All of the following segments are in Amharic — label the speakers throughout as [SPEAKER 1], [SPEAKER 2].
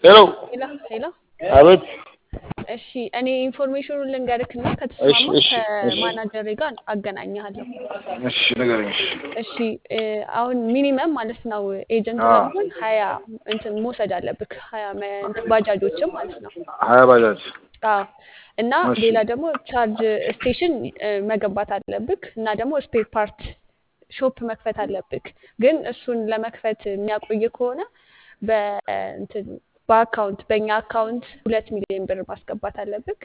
[SPEAKER 1] ሄሎ
[SPEAKER 2] ሄሎ ሄሎ።
[SPEAKER 1] አቤት።
[SPEAKER 2] እሺ እኔ ኢንፎርሜሽኑን ልንገርክና
[SPEAKER 1] እሺ
[SPEAKER 2] ከተስማማ
[SPEAKER 1] እሺ እሺ
[SPEAKER 2] ከማናጀሬ ጋር አገናኝሃለሁ።
[SPEAKER 1] እሺ ንገረኝ። እሺ
[SPEAKER 2] እሺ እ፣ አሁን ሚኒመም ማለት ነው ኤጀንት
[SPEAKER 1] አዎ
[SPEAKER 2] ለመሆን ሀያ እንትን መውሰድ አለብክ ሀያ መ- እንትን ባጃጆችም ማለት ነው።
[SPEAKER 1] ሀያ ባጃጅ
[SPEAKER 2] አዎ እና
[SPEAKER 1] እሺ
[SPEAKER 2] ሌላ ደግሞ ቻርጅ ስቴሽን እ፣ መገንባት አለብክ እና ደግሞ ስፔር ፓርት ሾፕ መክፈት አለብክ። ግን እሱን ለመክፈት የሚያቆይ ከሆነ በእንትን በአካውንት በእኛ አካውንት ሁለት ሚሊዮን ብር ማስገባት አለብክ።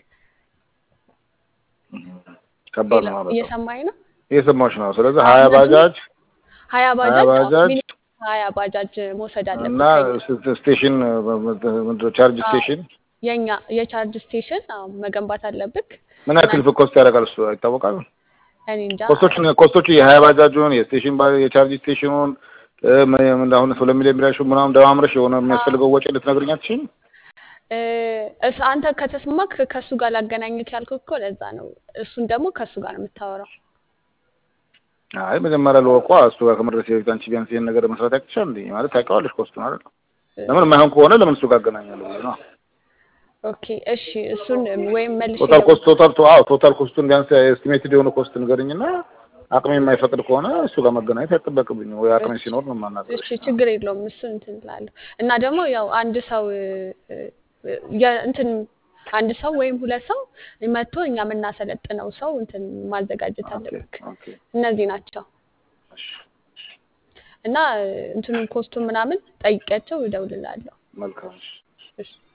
[SPEAKER 1] ከባድ
[SPEAKER 2] ሌላ
[SPEAKER 1] ነው ማለት ነው።
[SPEAKER 2] እየሰማኝ ነው?
[SPEAKER 1] እየሰማሁሽ ነው። ስለዚህ
[SPEAKER 2] አዎ
[SPEAKER 1] ሀያ
[SPEAKER 2] እነሱን
[SPEAKER 1] ባጃጅ
[SPEAKER 2] ሀያ
[SPEAKER 1] ሀያ
[SPEAKER 2] ባጃጅ አዎ
[SPEAKER 1] ባጃጅ
[SPEAKER 2] ሚኒመም ሀያ ባጃጅ መውሰድ
[SPEAKER 1] እና
[SPEAKER 2] አለብክ ከኛ
[SPEAKER 1] ስ- ስቴሽን ምንድን ነው ቻርጅ
[SPEAKER 2] አዎ
[SPEAKER 1] ስቴሽን
[SPEAKER 2] የኛ የቻርጅ ስቴሽን አዎ መገንባት አለብክ
[SPEAKER 1] ምን
[SPEAKER 2] እና
[SPEAKER 1] ያክል ኮስት ያደርጋል? እሱ ይታወቃል?
[SPEAKER 2] እኔ እንጃ
[SPEAKER 1] ኮስቶቹን ኮስቶቹ የሀያ ባጃጁን የስቴሽን ባ- የቻርጅ ስቴሽኑን እ፣ ም- ምን አሁን ሁለት ሚሊዮን ብላሽ ምናምን ደማምረሽ የሆነ
[SPEAKER 2] አዎ
[SPEAKER 1] የሚያስፈልገው ወጪ ልትነግሪኝ አትችይም?
[SPEAKER 2] እ፣ እስ አንተ ከተስማማክ ከእሱ ጋር ላገናኝክ ያልኩህ እኮ ለዛ ነው። እሱን ደግሞ ከእሱ ጋር ነው የምታወራው።
[SPEAKER 1] አይ መጀመሪያ ልወቋ እሱ ጋር ከመድረስ በፊት አንቺ ቢያንስ ይሄን ነገር መስራት ያቅቻል እንዴ? ማለት ታውቂዋለሽ ኮስቱን አይደል? ለምን የማይሆን ከሆነ ለምን እሱ ጋር አገናኛለሁ ብዬ ነው።
[SPEAKER 2] ኦኬ እሺ፣ እሱን ወይም መልሼ
[SPEAKER 1] ቶታል ኮስት
[SPEAKER 2] እደውል
[SPEAKER 1] ቶታል ቶ- አዎ ቶታል ኮስቱን ቢያንስ ኤስቲሜትድ የሆነ ኮስት ንገርኝና አቅሜ የማይፈቅድ ከሆነ እሱ ጋር መገናኘት አይጠበቅብኝም ወይ አቅሜ
[SPEAKER 2] እሺ
[SPEAKER 1] ሲኖር ነው የማናግርሽ።
[SPEAKER 2] እሺ፣ ችግር የለውም። እሱን እንትን እላለሁ እና ደግሞ ያው አንድ ሰው እ፣ እ፣ የ- እንትን አንድ ሰው ወይም ሁለት ሰው መጥቶ እኛ የምናሰለጥነው ሰው እንትን ማዘጋጀት
[SPEAKER 1] ኦኬ
[SPEAKER 2] አለብክ።
[SPEAKER 1] ኦኬ
[SPEAKER 2] እነዚህ ናቸው
[SPEAKER 1] እሺ
[SPEAKER 2] እና እ፣ እንትኑን ኮስቱን ምናምን ጠይቂያቸው እደውልልሃለሁ።
[SPEAKER 1] መልካም እሺ።
[SPEAKER 2] እሺ